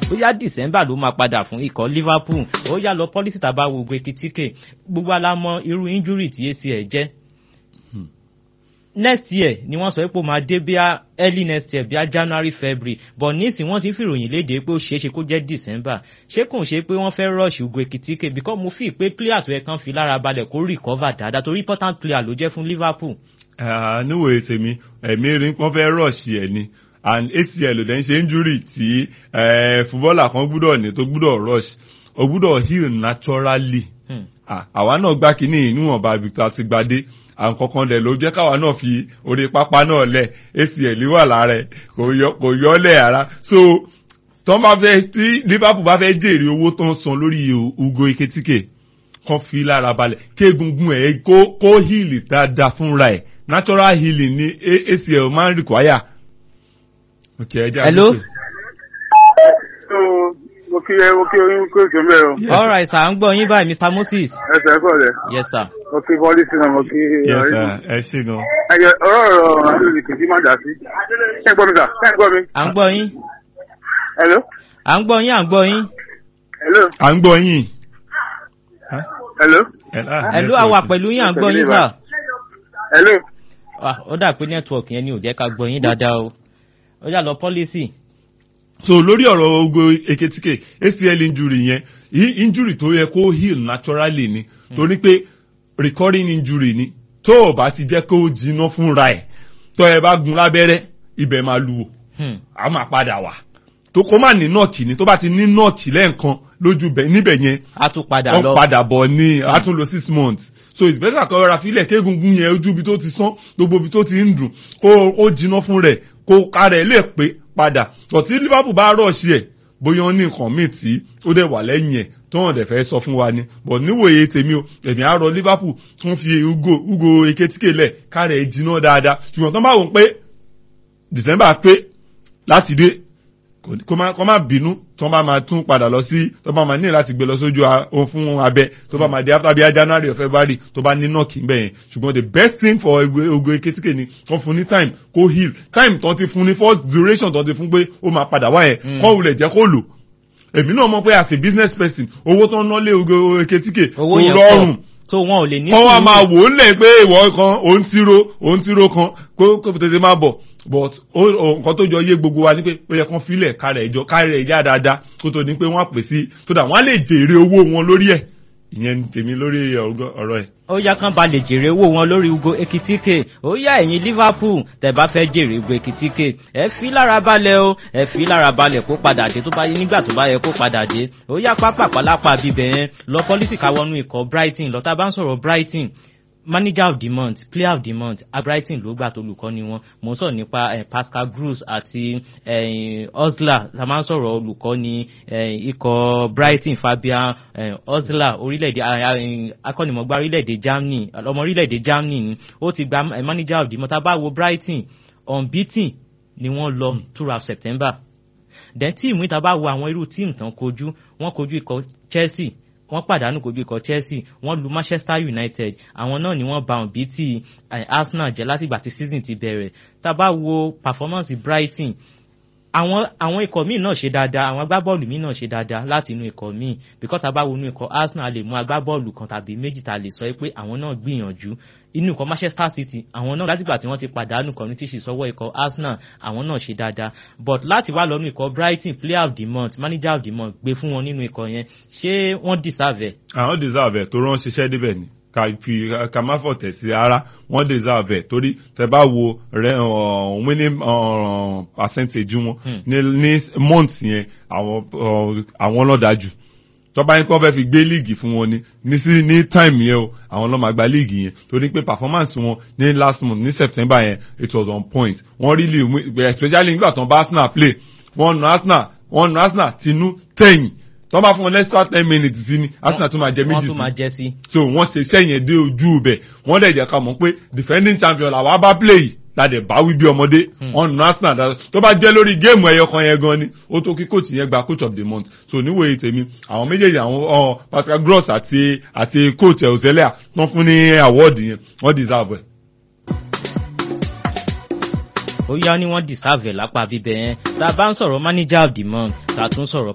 bóyá december ló máa padà fún ikọ̀ liverpool ó yá lọ pọ́lísì tàbá wo gbẹkìtíkè gbogbo alámọ irú injury tí acl jẹ́ next year ni wọ́n sọ pé ó máa dé bíá early next year bíá january february but nísìnyí wọ́n ti ń fìròyìn léde pé ó ṣeé ṣe kó jẹ́ december ṣé kò ń ṣe pé wọ́n fẹ́ rush ugo ekitike because mo fi pé player tó yẹ kán fi lára balẹ̀ kó recover dáadáa torí important player ló jẹ́ fún liverpool. níwòye tèmi ẹ̀mí rí wọ́n fẹ́ rush ẹ̀ ni and acl ló dẹ̀ ń ṣe injury tí footballer kan gbúdọ̀ ní tó gbúdọ̀ rush ó gbúdọ̀ heal naturally àwa náà gbá kínní níwọ̀nba victor ti gbadé àwọn kankan dẹ̀ ló jẹ́ káwa náà fi orí pápá náà lẹ̀ acl wà lára ẹ̀ kò yọ lẹ̀ ara so tọ́ bá fẹ́ tí liverpool bá fẹ́ jèrè owó tó ń san lórí ugo eketike kan fi lára balẹ̀ kéegungun ẹ̀ kó kó heal dáadáa fúnra ẹ̀ natural healing ni acl máa ń require. okay ẹ jẹ́ hello. mo kí ẹ mo kí oyún kó èso mẹ́rin o. all right sir à ń gbọ́ yín báyìí mr moses. ẹ sẹ́ kọ́ rẹ̀. yes sir. mo kí bọ́lí sínú mo kí. yes sir ẹ ṣe gan. ẹyẹ ọ̀rọ̀ ọ̀rọ̀ àdúrà kì í sí má dà sí. ṣé ẹ gbọ́ mi sà ṣé ẹ gbọ́ mi. à ń gbọ́ yín. hello. à ń gbọ́ yín à ń gbọ́ yín. hello. à ń gbọ́ yín. hello. hello àwa pẹ̀lú yín à ń gbọ́ yín sà. hello. ó dà pé network yẹn ni ò jẹ́ ká gbọ́ yín dáadáa o. ó yà lọ pọ́lísì so lórí ọ̀rọ̀ ogo eketike acl injury yẹn injury tó yẹ kó heal naturally ni torí pé recurring injury ni tó o bá ti jẹ́ kó jiná fúnra ẹ̀ tó ẹ bá gun lábẹ́rẹ́ ibẹ̀ máa lu o a máa padà wá tó kó má ní nọ́ọ̀kì ni tó bá ti ní nọ́ọ̀kì lẹ́ẹ̀kan lójú níbẹ̀ yẹn a tún padà lọ wọ́n padà bọ̀ ní a tún lo six months so it's better kọ́ ra filẹ̀ kéegungun yẹn ojú ibi tó ti sán gbogbo ibi tó ti ń dùn kó kó jiná fún rẹ̀ kó kárẹ̀ lè pé padà ọ̀tí liverpool bá rọ̀ọ̀ṣì ẹ̀ bóyá ó ní nǹkan míì tí ó dẹ̀ wà lẹ́yìn ẹ̀ tó hàn dẹ̀ fẹ́ sọ fún wa ni but níwòye tèmi o èmi á rọ liverpool tún fi ugo ugo eketike lẹ̀ kárẹ̀ ẹ̀ jiná dáadáa ṣùgbọ́n tó bá wò pé december pé láti dé kó má bínú tó bá máa tún padà lọ sí tó bá máa ní láti gbé lọ sójú ohun fún abẹ tó bá máa di after bíi january or february tó bá ní nọ́ọ̀kì ń bẹ̀ yẹn ṣùgbọ́n the best thing for ogo eketike ni kó fún ní time kó heal time tó ti fún ní first duration tó ti fún pé ó máa padà wá yẹn kó wulẹ̀ jẹ́ kó lò èmi náà mọ̀ pé as a business person owó tó ń ná lé ogo eketike kò rọrùn so wọn ò lè ní. kọ́ wa máa wò ó lẹ̀ pé ìwọ kan òun tiro òun tiro kan kó kó tètè máa bọ̀ but nǹkan tó jọ yé gbogbo wa ni pé ó yẹ kán filẹ̀ kárẹ̀ ìjọ kárẹ̀ ìyá dáadáa kó tó ní pé wọ́n á pè sí tó dà wọ́n á lè jèrè owó wọn lórí ẹ̀ ìyẹn tèmi lórí ọ̀rọ̀ ẹ̀. ó yá kán ba lè jèrè owó wọn lórí ugo ekitike ó yá ẹ̀yin liverpool tẹ̀ bá fẹ́ jèrè ugo ekitike ẹ fi lára balẹ̀ o ẹ fi lára balẹ̀ kó padà dé tó bá yẹ nígbà tó bá yẹ kó padà dé ó yá pápá pálápá bíbẹ̀ yẹn lọ pọ́lísì káwọnú ikọ̀ brighton lọ́tà bá ń sọ̀rọ̀ brighton manager of the month player of the month brighton ló gbà tó olùkọ́ ni wọn mo ń sọ̀rọ̀ nípa eh, pascal gross àti eh, osler ta máa ń sọ̀rọ̀ olùkọ́ ni eh, ikọ̀ brighton fabian eh, osler orílẹ̀-èdè akọ́nimọ̀gbá orílẹ̀-èdè germany ọmọ orílẹ̀-èdè germany ni ó ti gba eh, manager of the month tá a bá wo brighton unbeaten ni wọ́n lọ throughout september then tíìmù ìta bá wo àwọn irú tíìmù tán kojú wọ́n kojú ikọ̀ chelsea wọ́n pàdánù kojú ikọ̀ chelsea wọ́n lu manchester united àwọn náà ni wọ́n ba òbí tí arsenal jẹ́ látìgbà tí season ti bẹ̀rẹ̀ tá a bá wo performance brighton àwọn àwọn ikọ̀ míì náà ṣe dáadáa àwọn agbábọ́ọ̀lù míì náà ṣe dáadáa láti inú ikọ̀ míì bíkọ́ tá a bá wo inú ikọ̀ arsenal lè mú agbábọ́ọ̀lù kan tàbí méjì tá a lè sọ pé àwọn náà gbìyànjú inú ikọ̀ manchester city àwọn náà látìgbà tí wọ́n ti pàdánù community ṣì sọ́wọ́ ikọ̀ arsenal àwọn náà ṣe dáadáa but láti wá lọ́nu ikọ̀ brighton player of the month manager of the month gbé fún wọn nínú ikọ̀ yẹn ṣé wọ́n deserve ẹ̀. àwọn deserve ẹ̀ tó rán ṣiṣẹ́ débẹ̀ ni ká fi ká má fọ̀tẹ̀ sí ara wọ́n deserve ẹ̀ torí tẹ bá wo rẹ winning percentage wọn ní ní month yẹn àwọn àwọn lọ́dájú tọ́ba yín kọ́ fẹ́ fi gbé líìgì fún wọn ni ní sí ní time yẹn o àwọn lọ́ọ́ máa gba líìgì yẹn torí pé performance wọn ní last month ní september yẹn it was on point wọ́n really win especially nígbà tó ń bá arsenal play wọ́n nu arsenal wọ́n nu arsenal tinú tẹ̀yìn tọ́ bá fún wọn extra ten minutes sí ni arsenal tún máa jẹ méjì wọ́n tún máa jẹ sí. so wọ́n ṣe iṣẹ́ yẹn dé ojú ibẹ̀ wọ́n dẹ̀ jẹ́ ká mọ̀ pé defending champion làwa bá play yìí ládẹ̀ bá wí bí ọmọdé wọ́n nu arsenal dáadáa tó bá jẹ́ lórí géèmù ẹyọ kan yẹn gan ni ó tó kí coach yẹn gba coach of the month so níwòye tèmi àwọn méjèèjì àwọn pascal gross àti àti coach ọ̀sẹ̀lẹ̀ wọ́n fún ní award yẹn wọ́n deserve ẹ̀ ó yá ni wọ́n deserve ẹ̀ lápá bíbẹ̀ yẹn tá a bá ń sọ̀rọ̀ manager of the month tá a tún sọ̀rọ̀